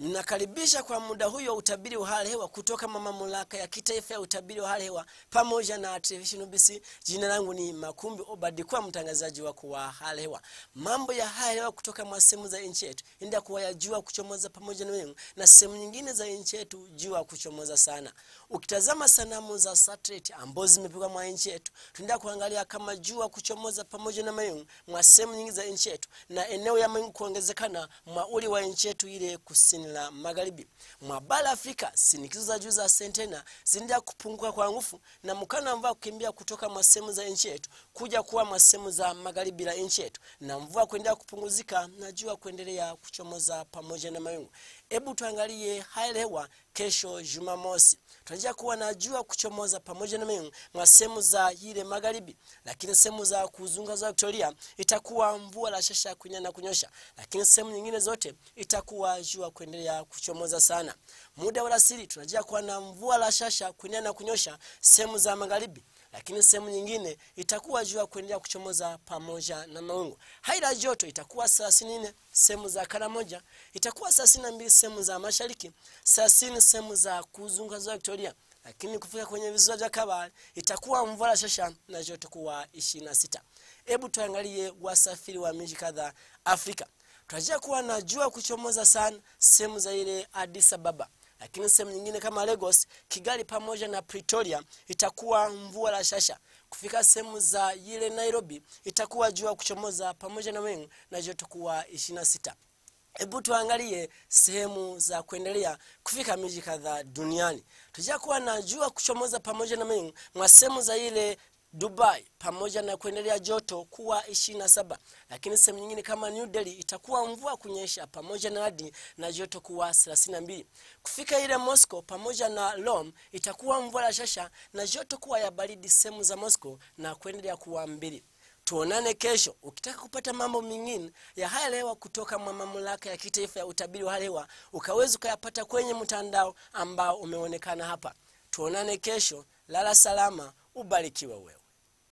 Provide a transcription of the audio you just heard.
Ninakaribisha kwa muda huyo utabiri wa hali hewa kutoka mamlaka ya kitaifa ya utabiri wa hali hewa pamoja na televisheni UBC. Jina langu ni Makumbi Obadi, kwa mtangazaji wako wa hali hewa. Mambo ya hali hewa kutoka mwa sehemu za nchi yetu, ndio kuwa ya jua kuchomoza pamoja na wingu, na sehemu nyingine za nchi yetu jua kuchomoza sana. Ukitazama sanamu za satellite ambazo zimepigwa mwa nchi yetu, tunaenda kuangalia kama jua kuchomoza pamoja na mawingu mwa sehemu nyingi za nchi yetu, na eneo ya mawingu kuongezekana mwa uli wa nchi yetu ile kusini la magharibi mwa bara Afrika. Sinikizo za juu za sentena zinaendelea kupungua kwa nguvu, na mkana wa mvua kukimbia kutoka mwa sehemu za nchi yetu kuja kuwa mwa sehemu za magharibi la nchi yetu, na mvua kuendelea kupunguzika na jua kuendelea kuchomoza pamoja na mawingu. Hebu tuangalie hali ya hewa kesho Jumamosi. Tunatarajia kuwa na jua kuchomoza pamoja na mawingu mwa sehemu za ile magharibi, lakini sehemu za kuzunguka za Victoria itakuwa mvua la shasha kunya na kunyosha, lakini sehemu nyingine zote itakuwa jua kuendelea kuchomoza sana. Muda wa alasiri tunatarajia kuwa na mvua la shasha kunya na kunyosha sehemu za magharibi lakini sehemu nyingine itakuwa jua kuendelea kuchomoza pamoja na mawingu. Hali ya joto itakuwa 34 sehemu za Karamoja, itakuwa 32 sehemu za mashariki, 30 sehemu za kuzunguka za Victoria, lakini kufika kwenye visiwa vya Kabale itakuwa mvua shasha na joto kuwa 26. Hebu tuangalie wasafiri wa miji kadhaa Afrika. Tunatarajia kuwa na jua kuchomoza sana sehemu za ile Addis Ababa lakini sehemu nyingine kama Lagos, Kigali pamoja na Pretoria itakuwa mvua la shasha. Kufika sehemu za ile Nairobi itakuwa jua kuchomoza pamoja na wingu na joto kuwa 26. Hebu tuangalie sehemu za kuendelea kufika miji kadhaa duniani. Tujia kuwa na jua kuchomoza pamoja na wingu mwa sehemu za ile Dubai pamoja na kuendelea joto kuwa 27, lakini sehemu nyingine kama New Delhi itakuwa mvua kunyesha pamoja na hadi na joto kuwa 32. Kufika ile Moscow pamoja na Rome itakuwa mvua la shasha na joto kuwa ya baridi sehemu za Moscow na kuendelea kuwa mbili. Tuonane kesho. Ukitaka kupata mambo mengine ya hali hewa kutoka mwa mamlaka ya kitaifa ya utabiri wa hali hewa, ukaweza ukayapata kwenye mtandao ambao umeonekana hapa. Tuonane kesho. Lala salama, ubarikiwe wewe.